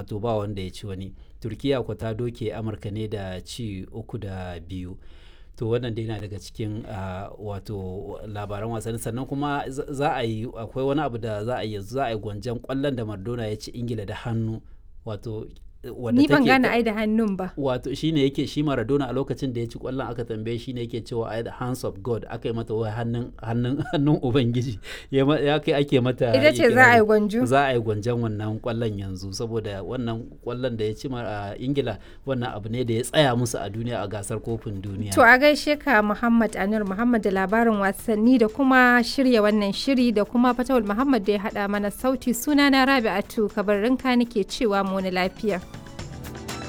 to ba wanda ya ci wani turkiya ko ta doke amurka ne da ci uku da biyu to wannan dai na daga cikin wato labaran wasanni sannan kuma za a yi akwai wani abu da za a yi za a yi gwanjan kwallon da Maradona ya ci ingila da hannu wato ni ban gane ai da hannun ba wato shine yake shi Maradona a lokacin da ya ci kwallon aka tambaye shine yake cewa ai the hands of God aka yi mata wai hannun hannun hannun ubangiji ya kai ake mata ita ce za a yi gwanjo za a yi gwanjan wannan kwallon yanzu saboda wannan kwallon da ya ci a Ingila wannan abu ne da ya tsaya musu a duniya a gasar kofin duniya to a gaishe ka Muhammad Anur Muhammad da labarin wasanni da kuma shirya wannan shiri da kuma Fatawul Muhammad da ya hada mana sauti sunana Rabi'atu kabarinka nake cewa mu lafiya